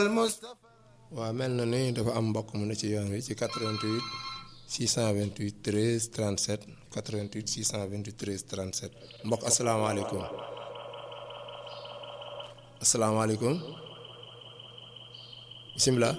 waaw mel na ni dafa am mbokk mu ne ci yoon wi ci 88 628 13 37 88 628 13 37 mbokk asalaamaaleykum asalaamaaleykum bisimilah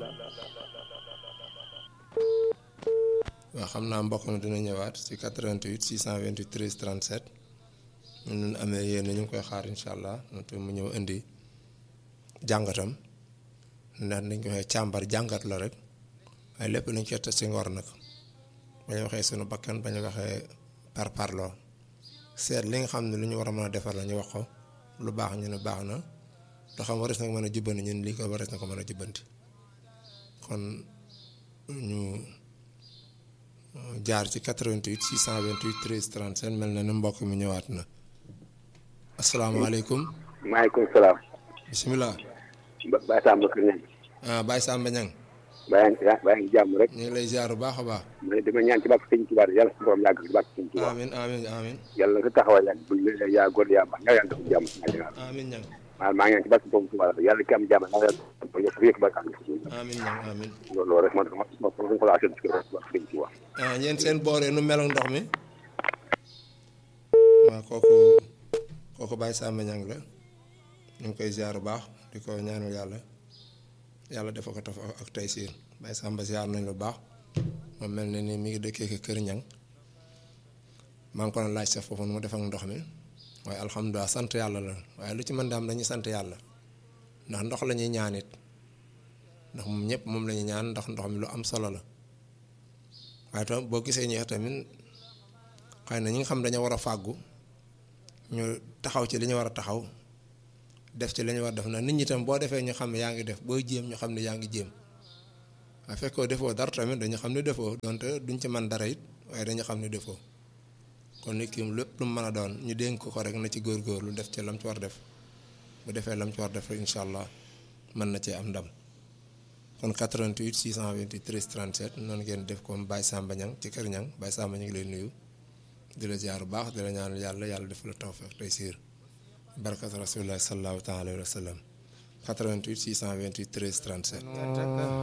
waaw xam naa mbokk mi dina ñëwaat ci 88 628 13 37 ñu nun amee yéen ñu ngi koy xaar incha allah te mu ñëw indi jàngatam ndax dañ ko waxee càmbar jàngat la rek waaye lépp nañ koy teg ci ngor nag bañ waxee sunu bakkan bañ waxee par parloo seet li nga xam ne lu ñu war a mën a defar la ñu wax ko lu baax ñu ne baax na loo xam waris na ko mën a jubbanti ñun lii ko waris na ko mën a jubbanti kon ñu jaar ci 88 628 13 37 mel na ni mbokk mi ñëwaat na asalaamaaleykum. maaleykum salaam. bisimilah. Baye Samba Kër Ñang. ah Baye Samba Ñang. baa ngi baa ngi jàmm rek. ñu ngi lay ziar bu baax a baax. mais dama ñaan ci bàq sëñ Tuubaa yàlla su borom yàgg ci bàq sëñ Tuubaa. amiin amiin amiin. yàlla na sa taxawaay yàgg bu ñu yaa góor yaa baax nga yàlla def jàmm. amiin ñang maa maa ngi ñaan ci bàq sëñ Tuubaa yàlla ki am jàmm nga yàlla def yëpp bàq amiin ñang amiin. loolu rek man ma ma ma ko laa seen ci bàq sëñ Tuubaa. ah ñeen seen booree nu mel ak ndox mi. waaw kooku kooku Baye Samba Ñang la ñu ngi koy ziar bu baax di ko ñaanal yàlla yàlla dafa ko taf ak tey siin Baye Samba ziar nañ lu baax moom mel na ni mi ngi dëkkee ko Kër Ñang maa ngi ko doon laaj sa foofu nu mu def ak ndox mi waaye alhamdulilah sant yàlla la waaye lu ci mën daam dañuy sant yàlla ndax ndox la ñuy ñaan it ndax moom ñëpp moom la ñuy ñaan ndax ndox mi lu am solo la waaye tam boo gisee ñeex tamit xëy na ñi nga xam dañoo war a fàggu ñu taxaw ci li ñu war a taxaw def ci li ñu war a def na nit ñi tam boo defee ñu xam ne yaa ngi def booy jéem ñu xam ne yaa ngi jéem waaye fekkoo defoo dara tamit dañu xam ne defoo donte duñ ci man dara it waaye dañu xam ne defoo kon nit ki lépp lu mu mën a doon ñu dénk ko rek na ci góorgóorlu def ci lam ci war def bu defee lam ci war def rek incha allah mën na cee am ndam kon 88 628 13 37 noonu ngeen def comme Baye Samba Ñang ci kër Ñang Baye Samba ñu ngi lay nuyu di la ziar bu baax di la ñaanal yàlla yàlla def la tawfeex tey siir barkat rasulullah sallallahu taala alayhi wa sallam 88 628 13 37